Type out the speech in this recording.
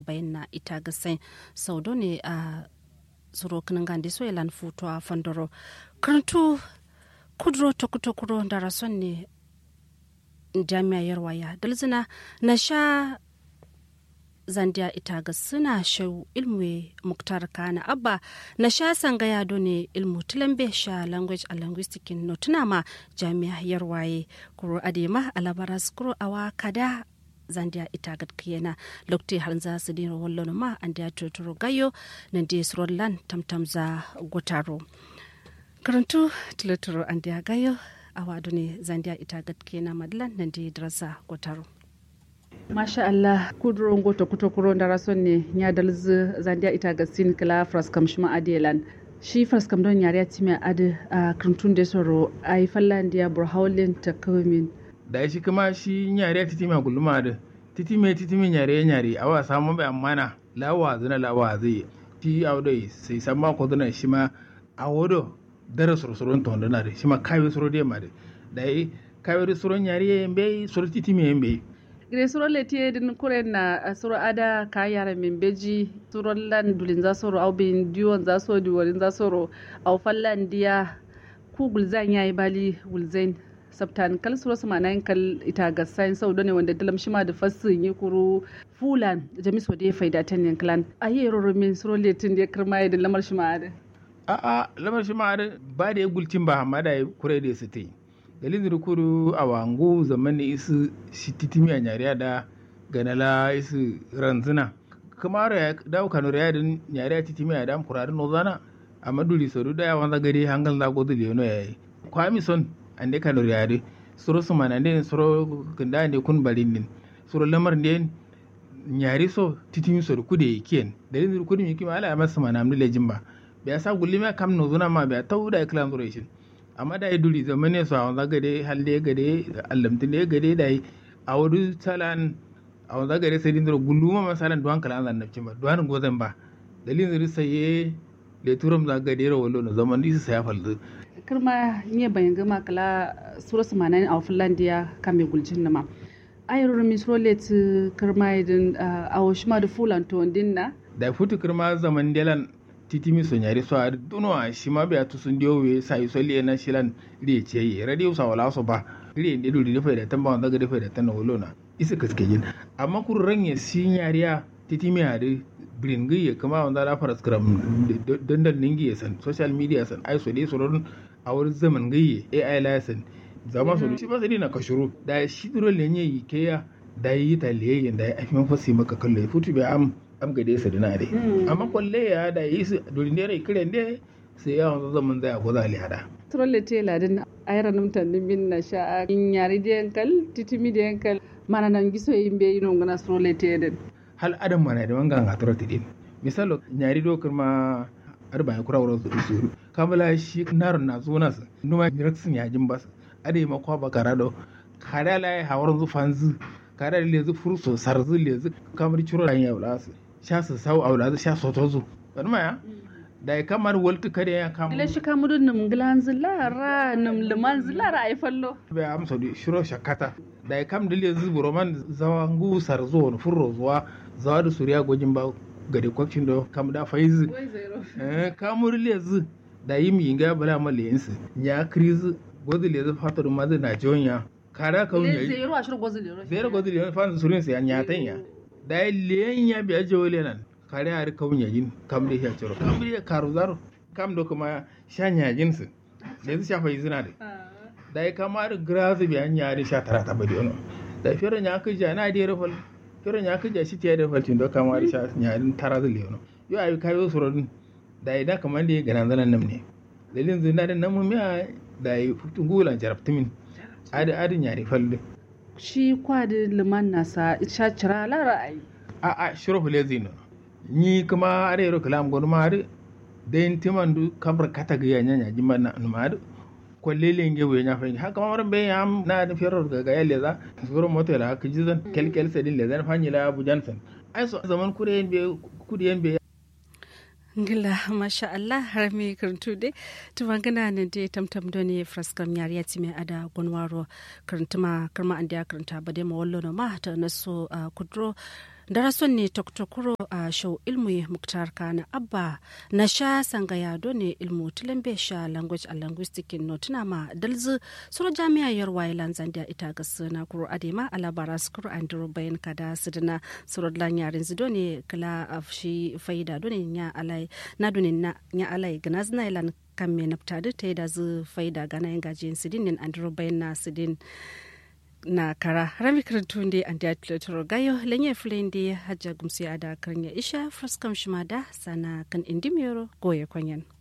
bayan na ita ga sai sau ne a tsoro kanin gandi so ilan futu a fandoro karantu kudro tokutokuro da rason ne jami'ar waya dalzina na sha zandiya ita ga suna shau ilmu muktar kana abba na sha sangaya ne ilmu tilambe sha language a linguistic no tuna ma jami'a yarwaye kuro adema alabaras kuro awa kada zandiya ita ga kiyana lokti har za su dina wallon ma an da tuturo gayo nan da surollan tamtam za gotaro karantu tilaturo an da gayo awa ne zandiya ita ga kiyana madlan nan da drasa gotaro masha Allah kudro ngoto kuto kuro ndara sonne nya dalz zandia ita ga sin kala fraskam shima adelan shi fraskam don yare time ade a krantun de soro ai fallandia bro hawlen ta kamin da shi kuma shi nyare titi ma gulma da titi me titi me nyare nyare awa samu bai amana lawa zuna lawa zai ti awdai sai samma ko dana shi ma awodo dara sorsoron to ndana da shi ma kawe soro de ma da dai kawe soro nyare yembe soro titi me yembe gire suro leti din kuren na suro ada ka yara min beji suro lan dulin za soro au bin diwon za so diworin za soro au fallan dia ku gulzan yayi bali gulzain sabtan kal suro sama nan kal ita ga sain sau ne wanda dalam shima da fassin yi kuru fulan jami so dai faida tan yan klan ayi roro min suro letin da kirma da lamar shima da a a lamar shima da ba da ya gulcin ba amma da kure da su tai dalilin rukuru a wangu zaman isu shi titimi a nyariya da ganala isu ranzuna kuma ya dawo kanu ya din nyariya titimi a dam kurarin nozana a maduri sodu da yawan zagare hangal da godu leono ya yi kwami son an de kanu ya de suro su mana ne suro kunda ne kun barin din suro lamar ne nyari so titimi so kude kiyen dalilin rukuru mi kima ala masa mana amni lejin ba bai sa gulima kam nozuna ma bai tau da iklan zuwa amma da ya duri zama ne su a wanzu gade halde gade allamtin da ya gade da yi a wuri salan a wanzu gade sai dindar guluma masalan duwan kala an nafcin ba duwan gozan ba dalilin zuri saye da turam za gade ra wallo na zaman disi saya falzu kirma nye bayan gama kala sura samanin a finlandiya kame gulcin nama ayar min suro let kirma idin a washima da fulan to na da futu kirma zaman delan titimi so nyari so ar duno a shima be atu sun dio we sai so li na shilan ri ce yi radio sa wala so ba ri ne du ri fa da tan ba daga da fa da tan wolo na isa kaske yin amma kur ranye si nyariya titimi a de bringi ya kama wanda la fara skram dandan ningi ya san social media san ai so dai so ron a wurin zaman gaye ai la san zama so shi ba sai na kashuru da shi duro lenye yi ke ya da yi ta leyen da ya afi mafasi maka kallo futu be am am gade su dina dai amma kwalle ya da yi su duri ne rai kiran dai sai ya wanzu zaman zai abu zali hada trolle te ladin ayra num tan min na sha in yari de yankal titimi de yankal mana nan giso yin be yino ngana trolle te den hal adam mana da wanga ga trolle din misalo nyari do kuma arba ya kura wurin su suru kamala shi naron na zuna su numa miraksin yajin bas ade ma kwa bakara do kada la hawarin zufanzu kada lezu furso sarzu lezu kamar ciro ran ya wala su sha su sau a wula sha soto zu wani maya da ya kamar waltu kare ya kama ile shi kamar num glan zilara num liman zilara ai fallo bai amsa da shiro shakata da ya kam dile zubu roman zawangu sarzo wani furro zuwa zawa da suriya gojin ba gade kwakin da kam da faizu kamar lezu da yi mi inga bala ma leyensu ya krizu gozi lezu fatar mazi na jonya kara ka wunya zero a shirin gozi lero zero gozi lezu fansu surin sa ya nyatan ya da ya leyen ya biya jawale nan kare har kawun yajin kam da ya ciro kam da ya karu zaro kam da kuma shan yajin su da su shafa yi zina da da ya kama da grazu biya ya da sha tara ta badi ono da firin ya kaja na da rafal firin ya kaja shi ta da falcin da kama da sha yajin tara zai leono yau ayi kayo surodin da ya da kamar da ya gana zanen nan ne dalilin zina da nan mu miya da ya fitin gulan jarabtumin adi adin yare falle shi kwadi liman nasa sha cira lara ai a a shiro hule zino ni kuma are yaro kalam gonu ma are den timan du kamar kata ga yanya nya jima na ma are ko lele nge we nya fa haka ma ran be yam na da fero ga ga yalle za suro moto la ka jizan kel kel sedin le zan fanyi la abu jansan ai so zaman kure yen be kudi yen be ngila masha Allah har mi karantu dai tubangana ne dai tamtam do ne fraskam yar ya time ada gonwaro karantuma karma an da karanta ba dai ma wallo no ma ta naso kudro darason ne toktokuro a show ilmu muktar kana abba na sha sangaya ne ilmu tilambe sha language and linguistic no tuna ma dalzu suro jami'a yarwa ilan zandia ita ga suna kuro adema alabara skuru andro bayan kada sidina suro lan yarin zido ne kala afshi faida done nya alai na done na nya alai ganazna ilan kan me naftadi ta da zu faida gana yin gajiyar sidin nin andro bayan na sidin na kara rami karantun da an da tlo gayo lenye fulen da hajja gumsi ada karnya isha fraskam shima da sana kan indimiyoro goye kwanyan